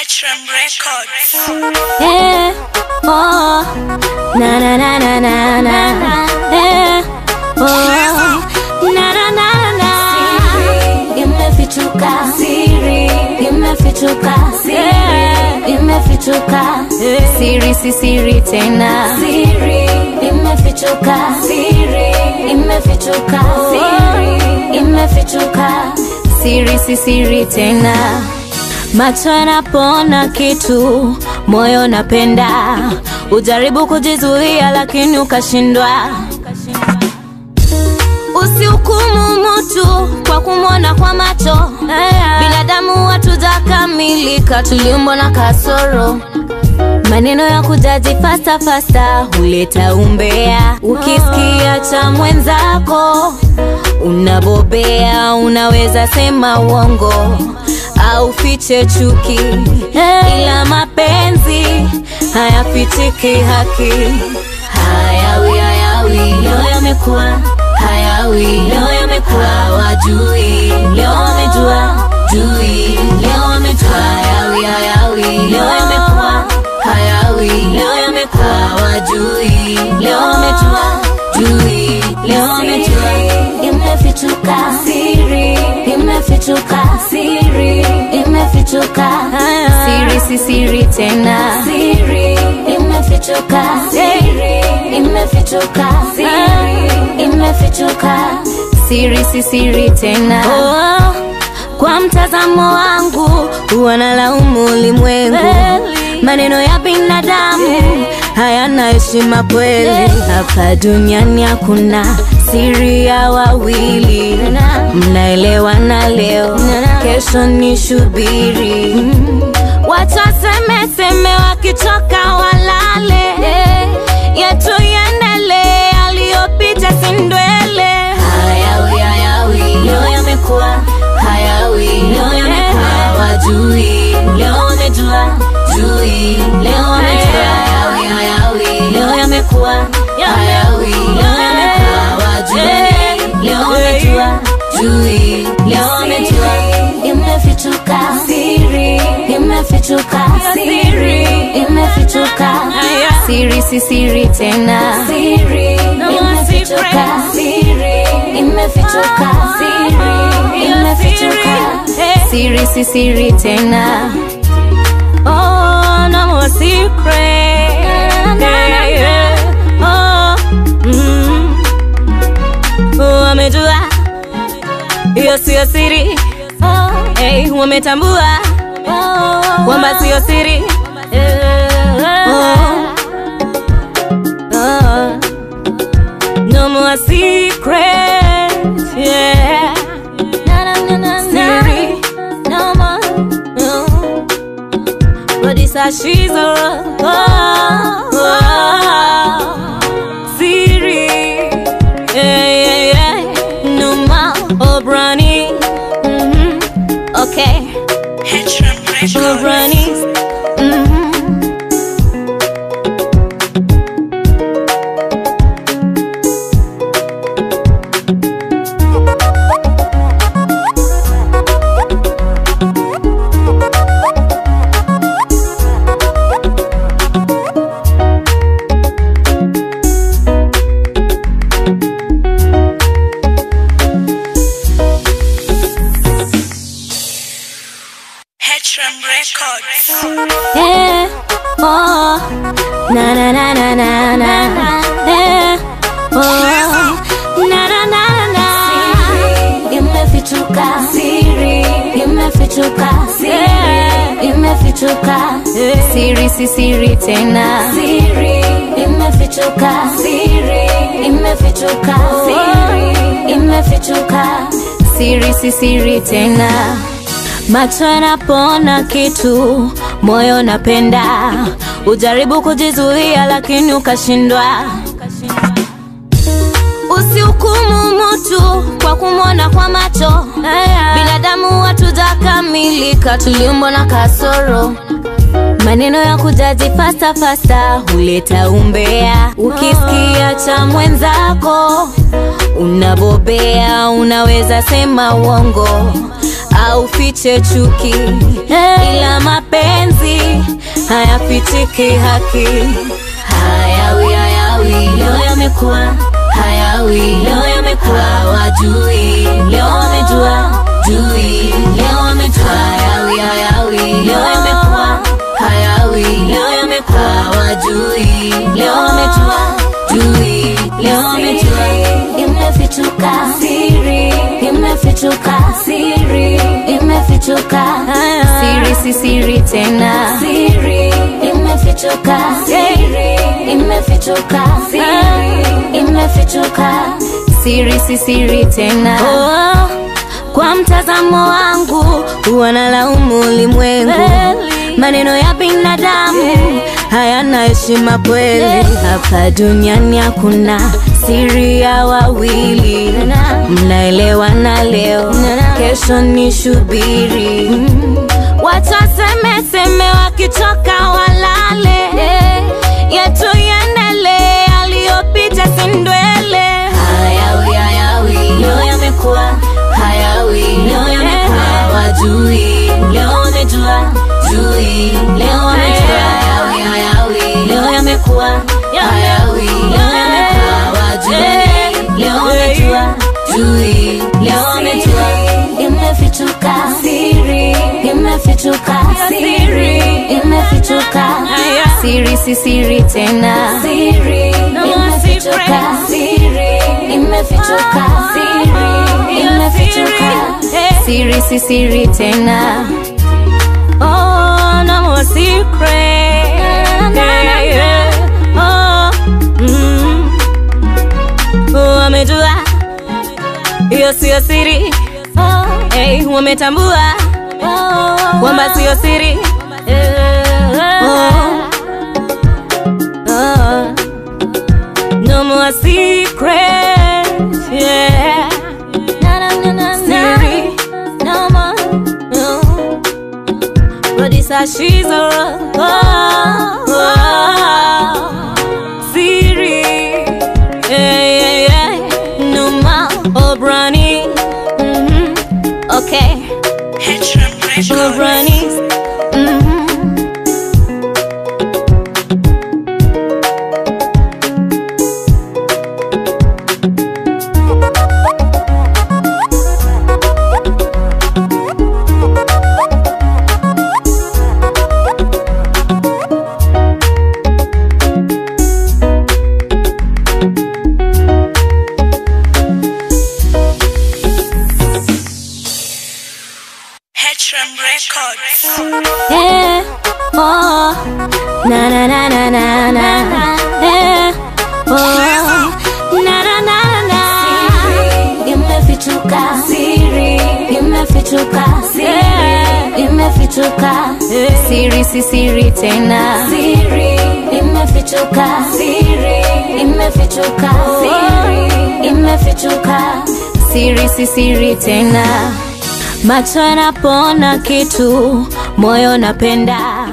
H-Ram Records. Eh, oh, na na na na na na. Eh, oh, na na na na. Imefichuka siri, imefichuka siri, imefichuka siri, si siri tena. Siri, imefichuka siri, imefichuka siri, imefichuka siri, si siri tena. Macho yanapoona kitu, moyo napenda. Ujaribu kujizuia, lakini ukashindwa. Usihukumu mtu kwa kumwona kwa macho. Binadamu hatujakamilika, tuliumbwa na kasoro. Maneno ya kujaji fasta fasta huleta umbea. Ukisikia cha mwenzako unabobea, unaweza sema uongo au fiche chuki, ila mapenzi hayafichiki haki. Hayawi hayawi, leo yamekuwa hayawi, leo yamekuwa wajui, leo wamejua jui, leo wamejua hayawi hayawi, leo yamekuwa hayawi, leo yamekuwa wajui, leo wamejua jui, leo wamejua imefichuka siri, imefichuka siri, imefichuka siri, si siri tena siri, imefichuka siri, imefichuka siri, imefichuka siri, si siri tena oh. Kwa mtazamo wangu huwa nalaumu ulimwengu, maneno ya binadamu hayana heshima kweli. Hapa duniani hakuna siri ya wawili, mnaelewana leo, kesho ni shubiri. Watu waseme seme, wakichoka walale, yetu iendelee, aliyopita si ndwele. Hayawi hayawi, leo yamekuwa hayawi, leo yamekuwa wajui, leo wamejua jui, leo wamejua hayawi hayawi, leo yamekuwa hayawi, leo yamekuwa wajui, leo wamejua jui, leo wamejua imefichuka siri, imefichuka siri, imefichuka siri, si siri tena siri, imefichuka siri, imefichuka siri, imefichuka siri, si siri tena. Oh, no more secret. Yeah, yeah. Oh, mm. Oh, wamejua hiyo siyo siri. Hey, wametambua kwamba siyo siri. Oh, oh. No more secret. Yeah. Siri. No more. No. But it's a she's a oh, oh, Siri, yeah, yeah, yeah. Numa Obrani, mm-hmm. okay, H-Ram Records. Obrani, mm-hmm. H-Ram Records. Eh, oh, na na na na na na. Eh, oh, na na na na. Imefichuka siri, imefichuka siri, imefichuka siri, si siri tena. Siri, imefichuka siri, imefichuka siri, imefichuka siri, si siri tena. Macho yanapoona kitu, moyo napenda. Ujaribu kujizuia, lakini ukashindwa. Usihukumu mtu kwa kumwona kwa macho. Binadamu hatujakamilika, tuliumbwa na kasoro. Maneno ya kujaji fasta fasta huleta umbea. Ukisikia cha mwenzako unabobea, unaweza sema uongo au fiche chuki, ila mapenzi hayapitiki haki hayawi hayawi leo yamekuwa hayawi leo yamekuwa hawajui leo wamejua jui leo wamejua hayawi hayawi leo yamekuwa hayawi leo yamekuwa hawajui leo wamejua jui leo wamejua imefichuka siri imefichuka siri imefichuka siri si siri tena siri imefichuka siri imefichuka siri imefichuka siri si siri tena oh, kwa mtazamo wangu wanalaumu ulimwengu maneno ya binadamu hayana heshima kweli hapa duniani hakuna siri ya wawili mnaelewana leo kesho ni shubiri watu wasemeseme wakichoka walale yetu yendele aliyopita sindwele hayawi hayawi leo yamekuwa hayawi leo yamekuwa hawajui leo wamejua jui leo wamejua hayawi hayawi leo yamekuwa hayawi leo yamekuwa hawajui leo wamejua jui leo wamejua imefichuka siri imefichuka siri imefichuka siri si siri tena siri imefichuka siri imefichuka siri imefichuka siri si siri tena Oh, no more secret. Yeah, yeah. Oh, mm. Oh, wamejua hiyo siyo siri hey, wametambua kwamba siyo siri oh. Oh. No more secret. Yeah. Siri. No more. No. Producer Shizo oh, oh, Siri yeah, yeah, yeah. Numa Obrani mm-hmm. Okay Hedram Records. Obrani mm-hmm. Hedram Records. Yeah, oh, na na na na na na, yeah, oh, na na na na. Imefichuka siri, imefichuka siri, imefichuka siri si siri tena. Siri imefichuka siri, imefichuka siri, imefichuka siri si siri tena. Macho yanapoona kitu, moyo napenda